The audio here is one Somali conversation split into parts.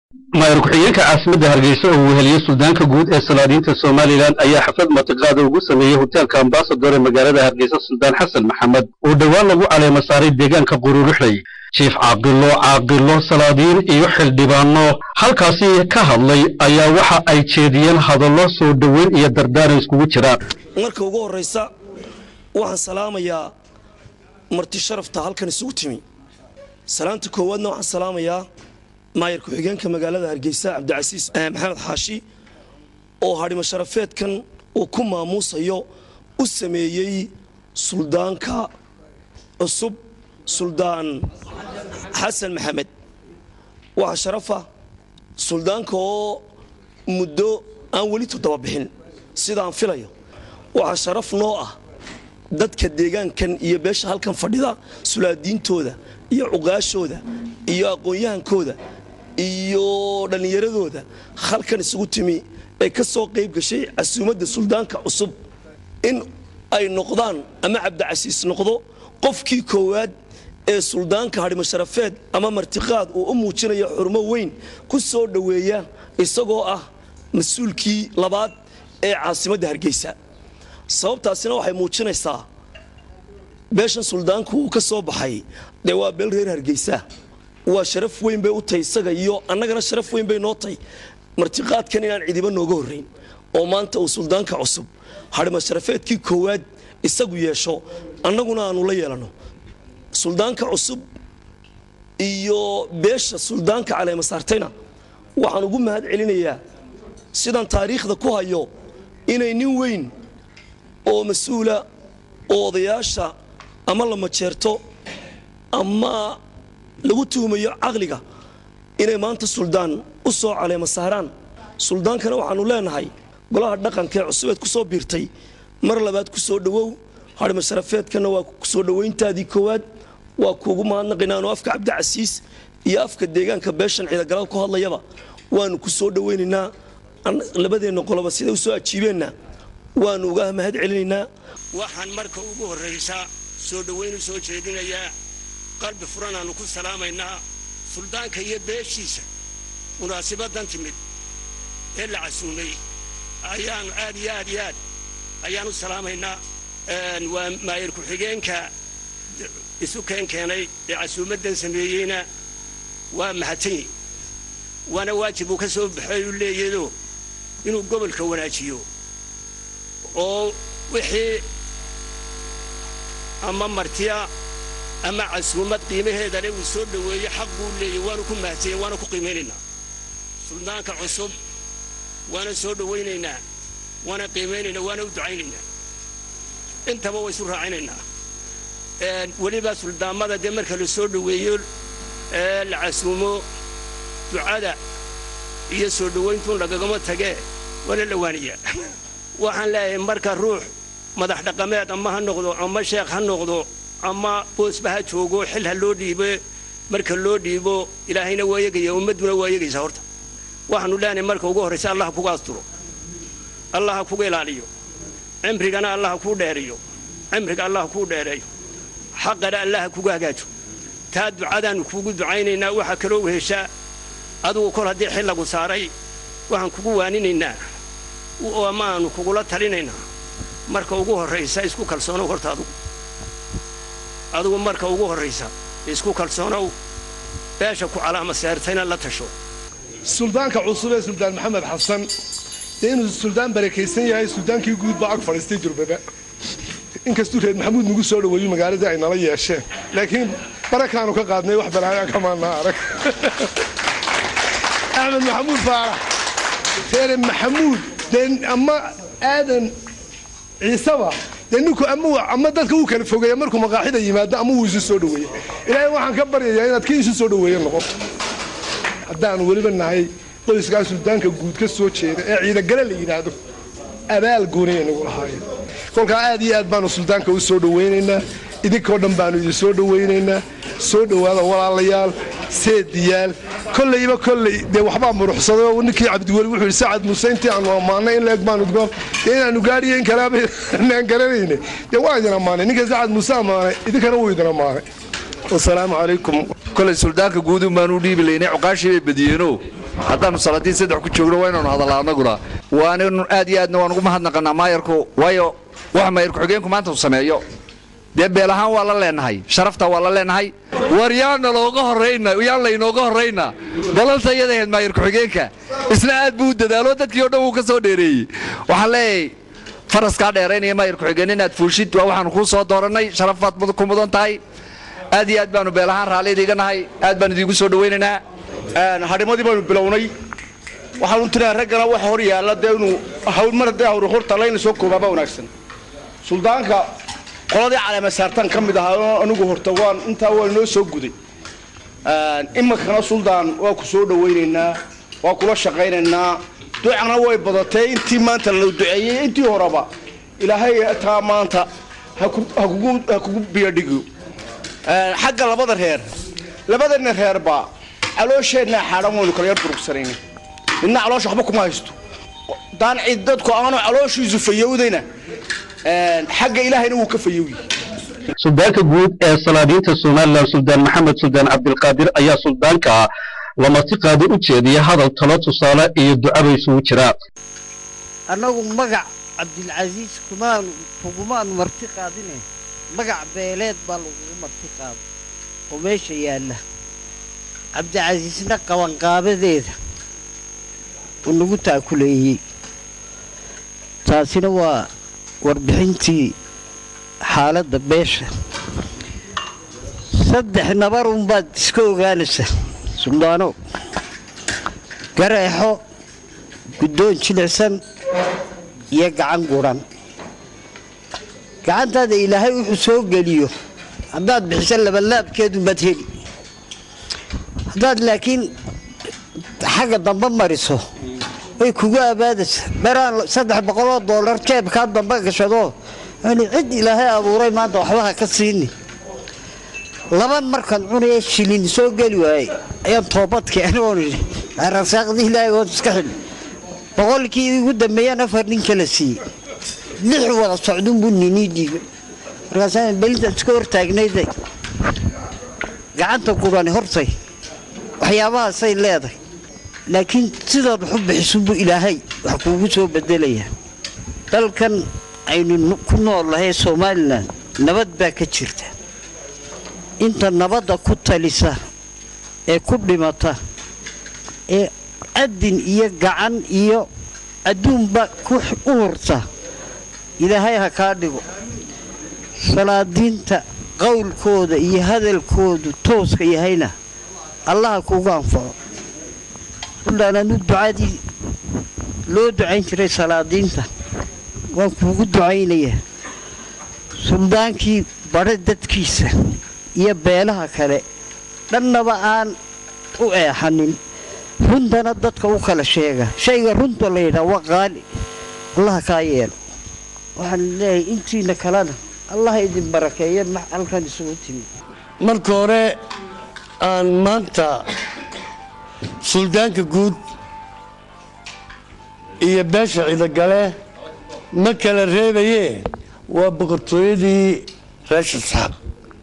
maayar ku-xigeenka caasimadda hargeysa oo weheliyey suldaanka guud ee salaadiinta somalilan ayaa xaflad mataqaada ugu sameeyey hoteelka ambasador ee magaalada hargeysa suldaan xasan maxamed oo dhowaan lagu caleema saaray deegaanka qururuxley jiif caaqilo caaqilo salaadiin iyo xildhibaano halkaasi ka hadlay ayaa waxa ay jeediyeen hadallo soo dhoweyn iyo dardaaran iskugu jiraan marka ugu horraysa waxaan salaamayaa marti sharafta halkan isugu timi salaanta koowaadna waxaan salaamayaa maayar ku-xigeenka magaalada hargeysa cabdicasiis maxamed xaashi oo hadhimo sharafeedkan uu ku maamuusayo u sameeyey suldaanka cusub suldaan xasan maxamed waxaa sharafa suldaanka oo muddo aan weli toddoba bixin sidaan filayo waxaa sharaf noo ah dadka deegaankan iyo beesha halkan fadhida sulaadiintooda iyo cuqaashooda iyo aqoon-yahankooda iyo dhallinyaradooda halkan isugu timi ee ka soo qayb gashay casuumadda suldaanka cusub in ay noqdaan ama cabdicasiis noqdo qofkii koowaad ee suldaanka hadhimo sharafeed ama martiqaad uu u muujinaya xurmo weyn ku soo dhoweeya isagoo ah mas-uulkii labaad ee caasimadda hargeysa sababtaasina waxay muujinaysaa beeshan suldaanku uu ka soo baxay dee waa beel reer hargeysa waa sharaf weyn bay u tahay isaga iyo annagana sharaf weyn bay noo tahay martiqaadkan inaan cidiba nooga horrayn oo maanta uu suldaanka cusub hadhimo sharafeedkii koowaad isagu yeesho annaguna aanu la yeelanno suldaanka cusub iyo beesha suldaanka caleema saartayna waxaan ugu mahad celinayaa sidaan taariikhda ku hayo inay nin weyn oo mas-uula oo odayaasha ama la majeerto ama lagu tuhumayo caqliga inay maanta suldaan u soo caleema saaraan suldaankana waxaanu leenahay golaha dhaqankaee cusubeed ku soo biirtay mar labaad ku soo dhowow hadhimo sharafeedkana waa kusoo dhowayntaadii koowaad waa kuugu mahadnaqaynaan afka cabdicasiis iyo afka deegaanka beeshan ciidagalaal ku hadlayaba waanu ku soo dhowaynaynaa labadeenna qoloba siday u soo ajiibeenna waanu uga mahad celinaynaa waxaan marka ugu horraysa soo dhowayn u soo jeedinayaa qalbi furanaannu ku salaamaynaa suldaanka iyo beeshiisa munaasibadan timid ee la casuumay ayaanu aad iyo aad iyo aad ayaan u salaamaynaa waa maayar ku-xigeenka isu keen keenay ee casuumaddan sameeyeyna waa mahadsanyi waana waajib uu ka soo baxay u leeyado inuu gobolka wanaajiyo oo wixii ama martiya ama casuumad qiimaheedale uu soo dhoweeye xaq buu leeyay waanu ku mahadsanya waana ku qiimaynaynaa suldaanka cusub waana soo dhowaynaynaa waana qiimaynaynaa waana u ducaynaynaa intaba waa isu raacinaynaa weliba suldaamada dee marka la soo dhoweeyo ee la casuumo ducada iyo soo dhowayntuun lagagama tagee waana dhawaaniyaa waxaan leeyahay marka ruux madax dhaqameed ama ha noqdo ama sheekh ha noqdo ama boosba ha joogo xil ha loo dhiibo marka loo dhiibo ilaahayna waa yegaya ummadduna waa yegaysaa horta waxaanu leenahay marka ugu horraysa allah ha kuga asturo allah ha kuga ilaaliyo cimrigana allah ha kuu dheeriyo cimriga allah ha kuu dheereeyo xaqana allah ha kuga hagaajo taa ducadaannu kuugu ducaynaynaa waxaa kaloo weheshaa adugu kol haddii xil lagu saaray waxaan kugu waaninaynaa ama aanu kugula talinaynaa marka ugu horraysa isku kalsoonow horta adugu adugu marka ugu horraysa isku kalsoonow beesha ku calaama seertayna la tasho suldaanka cusub ee suldaan maxamed xasan dee inuu suldaan barakaysan yahay suldaankii guud baa ag fadhiistay jurbaba inkastuu reer maxamuud nagu soo dhoweeyo magaaladii ay nala yeesheen laakiin barakaanu ka qaadnay wax balaayaa kamaanaa arag axmed maxamuud faarax reere maxamuud dee ama aadan ciiseba dee ninku ama dadka uu kala fogeeya markuu maqaaxida yimaado ama uu isu soo dhoweeya ilaahay waxaan ka baryayaa inaad kii isu soo dhoweeya noqon haddaanu weliba nahay qoyskaa suldaanka guud ka soo jeeda ee ciidagale la yidhaahdo abaal gooniya nagu lahaayeen kolkaa aad iyo aad baanu suldaanka u soo dhowaynaynaa idinkoo dhan baanu idin soo dhowaynaynaa soo dhowaada walaalayaal seediyaal kollayba kolley dee waxbaa muruxsaday oo ninkii cabdiweli wuxuu yidhi sacad muuse intii aanu ammaanay in leeg baanu goon dee inaanu gaadhiyo in kalaaba naan garanayne dee waa idin ammaanay ninka sacad muuse ammaanay idinkana wuu idin ammaanay wasalaamu calaykum kolay suldaanka guudun baan u dhiibi laynay cuqaashii bay badiyeenoo haddaannu salaadiin saddex ku joogno waa inaanu hadallaa annaguna waannu aad iyo aadna waan ugu mahadnaqannaa maayarku waayo wax maayar ku-xigeenku maanta uu sameeyo dee beel ahaan waa la leenahay sharafta waa la leenahay war yaana looga horrayna yaan laynooga horrayna balanta iyada ahayd maayar ku-xigeenka isna aad buu u dadaalo dadkii oo dhan wuu ka soo dheereeyey waxaan leeyahay faraskaa dheeraynaya maayar ku-xigeen inaad fuulshid waa waxaanu kuu soo doorannay sharaf baad ku mudan tahay aad iyo aad baanu beel ahaan raalli idiiga nahay aad baan idiinku soo dhowaynaynaa hadhimadii baynu bilownay waxaanu tiraha raggana waxa hor yaalla dee inuu hawl mar haddii hawr horta layna soo koobaaba wanaagsan suldaanka qoladii caleema saartaan ka mid ahaa oo anigu horta waan intaa waa inoo soo guday iminkana suldaan waa ku soo dhawaynaynaa waa kula shaqaynaynaa ducana way badatee intii maanta la duceeyey intii horeba ilaahay taa maanta ha kugu biyadhigo xagga labada reer labadana reerba caloosheenna xaadhan waynu kala yar durugsanayna midna caloosha waxba kuma haysto daan cid dadku aanu calooshiisu fayowdayna xagga ilaahayna wuu ka fayowyi suldaanka guud ee salaadiinta somalilan suldaan maxamed suldaan cabdilqaadir ayaa suldaanka lamati qaadi u jeediya hadal talo tusaale iyo ducaba isugu jiraa annagu magac cabdilcasiis kumaan kugumaanu marti qaadine magac beeleed baa lagugu marti qaado oo meesha yaalla cabdicasiisna qabanqaabadeeda uu nagu taakuleeyey taasina waa warbixintii xaaladda beesha saddex nabar unbaad iska ogaanaysa suldaano gareexo guddoon jilicsan iyo gacan guran gacantaada ilaahay wuxuu soo geliyo haddaad bixiso labalaabkeedu maad heli haddaad laakiin xagga dambe mariso way kugu abaadaysa maraan saddex boqoloo doolar jeebkaa dambe gashado yani cid ilaahay abuuray maanta waxba ha ka siini laba markaan cunaya shilin soo geli waayey ayaan toobadkii anigoon rasaaqdii ilaahay ood iska xidhi boqolkii ugu dambeeyaan afar nin kala siiyey lix wada socdunbuu ninii dhiibay markaasaan belintaad iska hortaagnayday gacanta gurani hortay waxyaabahaasay leedahay laakiin sidaad waxu bixisunbuu ilaahay wax kuugu soo bedelayaa dalkan aynu ku noolnahay somalilan nabad baa ka jirta inta nabadda ku talisa ee ku dhimata ee adin iyo gacan iyo adduunba u hurta ilaahay ha kaa dhigo salaadiinta qowlkooda iyo hadalkoodu tooska yahayna allaha kuugu anfaco ulaananu ducadii loo ducayn jiray salaadiinta waan kuugu ducaynayaa suldaankii badha dadkiisa iyo beelaha kale dhannaba aan u eexanin runtana dadka u kala sheega shayga runta la yidhaha waa qaali allaha kaa yeelo waxaan leeyahay intiina kalena allaha idin barakeeyo halkan isugu timi marka hore aan maanta suldaanka guud iyo beesha cidogale ma kala reebayee waa boqortooyadii reesha saxaab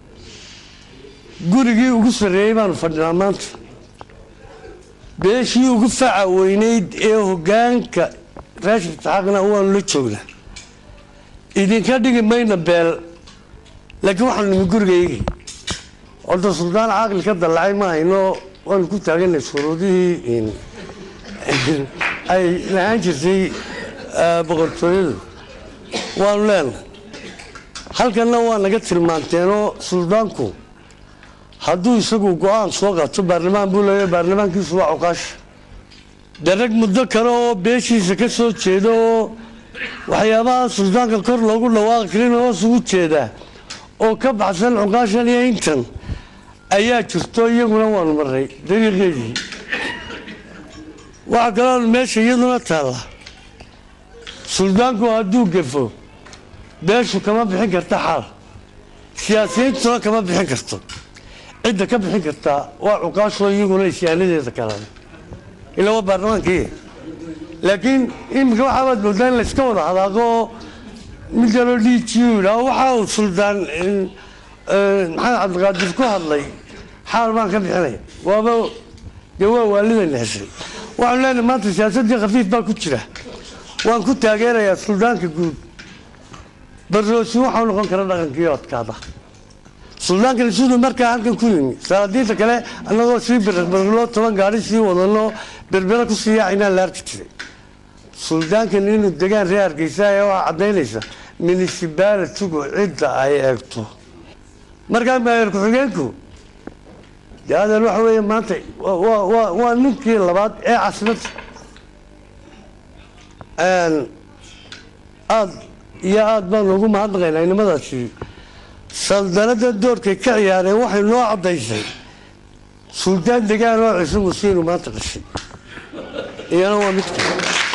gurigii ugu sarreeyey baanu fadhinaa maanta beeshii ugu faca weynayd ee hoggaanka reesha saxaaqna waanu la joognaa idinka dhigi mayna beel laakiin waxaanu nimi gurigaygii horta suldaan caaqli ka dallacay ma hayno waanu ku taaganay shuruudihii ay la-aan jirtay boqortooyadu waanu leenahay halkanna waa naga tilmaanteenoo suldaanku hadduu isagu go-aan soo qaato baarlamaan buu leeya baarlamaankiisu waa cuqaasha dee rag muddo kale oo beeshiisa ka soo jeeda oo waxyaabaha suldaanka kor loogu dhawaaqi karin hoos ugu jeedaa oo ka baxsan cuqaashan iyo intan ayaa jirto iyaguna waanu maray dariiqeedii waxaa kaloo meesha iyaduna taalla suldaanku hadduu gefo beeshu kama bixin karta xaal siyaasiyiintuna kama bixin karto cidda ka bixin kartaa waa cuqaashoo iyaguna isyaanadeeda kalan ilaa waa baarlamaankii laakiin iminka waxaabaad moodaa in layska wada hadaaqo oo mid kaloo dhiijiyu yidhaah waxa uu suldaan maxamed cabdiqaadir ku hadlay xaal baan ka bixinaya waaba dee waa waalidayna heshay waxaanu leenahay maanta siyaasaddii khafiif baa ku jira waan ku taageerayaa suldaanka guud barroosi waxau noqon kara dhaqankii odkaada suldaankani siduu markaa halkan ku yimi salaadiinta kale annagoo sii biraqbirqloo toban gaari sii wadano berbera ku sii yaacaynaan la arki jiray suldaankani inuu degaan reer hargeysa ee waxaa caddaynaysa municipalitigu cidda ay eegto markaa maayar ku-xigeenku dee adeer waxa weeye maanta waa- waa waa- waa ninkii labaad ee caasimadda aad iyo aad baan ugu mahadnaqaynaa inamadaasi saldanada doorkay ka ciyaareen waxay noo caddaysay suldaan degaan oo ciise musiinu maanta dhashay iyana waa mid kale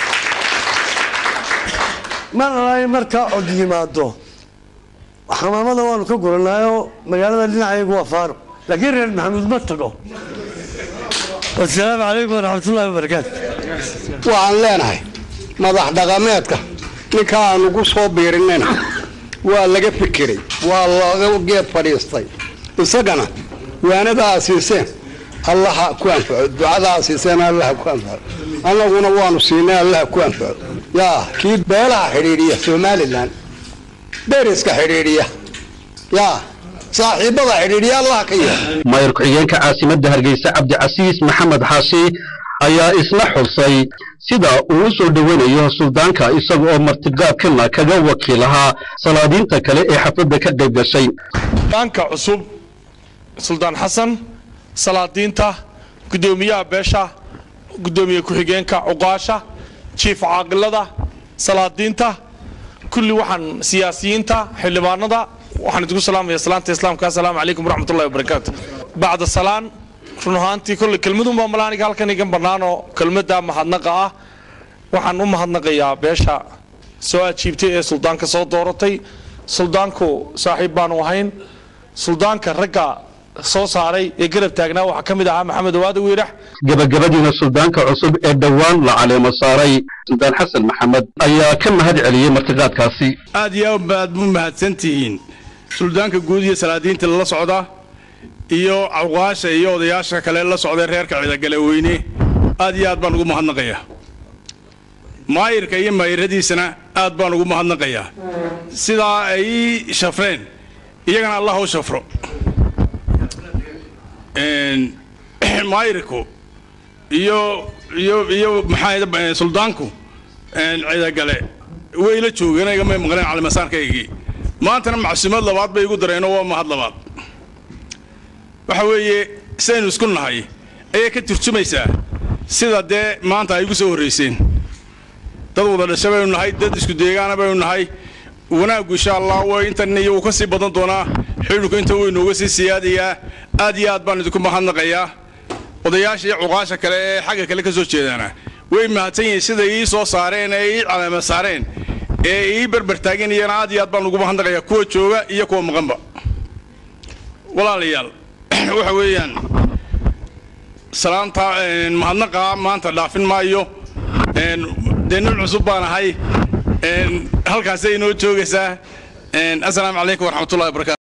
mar alay markaa cod yimaado xamaamada waanu ka guranaayoo magaalada dhinacayagu waa faaro laakiin reer maxamuud ma tago wasalaamu calaykum waraxmatullahi wabarakaatu waxaan leenahay madax dhaqameedka ninka aanu ku soo biirinayna waa laga fikiray waa laga geed fadhiistay isagana waanadaa siiseen allaha ku anfaco ducadaa siiseen allaha ku anfaco annaguna waanu siinay allaha ku anfaco yaa kii beelaha xidhiidhiya somalilan deriska xidhiidhiya yaa saaxiibada xidhiidhiya allaha ka yeela maayar ku-xigeenka caasimadda hargeysa cabdicasiis maxamed xaashi ayaa isna xusay sida uu u soo dhoweynayo suldaanka isaga oo martiqaadkana kaga wakiil ahaa salaadiinta kale ee xafladda ka qayb gashay suldaanka cusub suldaan xasan salaadiinta guddoomiyaha beesha guddoomiye ku-xigeenka cuqaasha jiif caaqilada salaadiinta kulli waxaan siyaasiyiinta xildhibaanada waxaan idinku salaamaya salaanta islaamka assalaamu calaykum waraxmatullahi wabarakaatu bacda salaan run ahaantii kolley kelmadun baa malaaniga halkan igan bannaanoo kelmadda mahadnaqa ah waxaan u mahadnaqayaa beesha soo ajiibtay ee suldaanka soo dooratay suldaanku saaxiib baanu ahayn suldaanka ragga soo saaray ee garab taagnaa waxaa ka mid ahaa maxamed awaada wiirax gabagabadiina suldaanka cusub ee dhowaan la caleemo saaray suldaan xasan maxamed ayaa ka mahad celiyey martiqaadkaasi aad iyo aad baad u mahadsan tihiin suldaanka guud iyo salaadiinta lala socda iyo cawqaasha iyo odayaasha kale la socday reerka cidagale weyne aad iyo aad baan ugu mahadnaqayaa maayirka iyo maayiradiisana aad baan ugu mahadnaqayaa sidaa ay ii shafreen iyagana allah u shafro Een, maayirku iyo iyo iyo maxaa suldaanku een, cidagale way la joogeen igama maqleen calimasaarkaygii maantana macsuumad labaad bay igu dareenoo waa mahad labaad waxa weeye sidaynu isku nahay ayay ka turjumaysaa sida dee maanta ay igu soo horrayseen dad wada dhasha baynu nahay dad isku deegaana baynu nahay wanaaggu insha allah way intan iyo wuu ka sii badan doonaa xidhiidhku inta wuu inooga sii siyaadayaa aad iyo aad baan idinku mahadnaqayaa odayaasha iyo cuqaasha kale ee xagga kale ka soo jeedaana way mahadsan yihiin sida ii soo saareen ee ii caleema saareen ee ii berber taageen iyana aad iyo aad baan ugu mahadnaqayaa kuwa jooga iyo kuwa maqanba walaalayaal waxa weeyaan salaanta een, mahadnaqa maanta dhaafin maayo een, dee nin cusub baan ahay een, halkaasay inoo joogaysaa een, assalaamu calaykum waraxmatullahi wabarakatu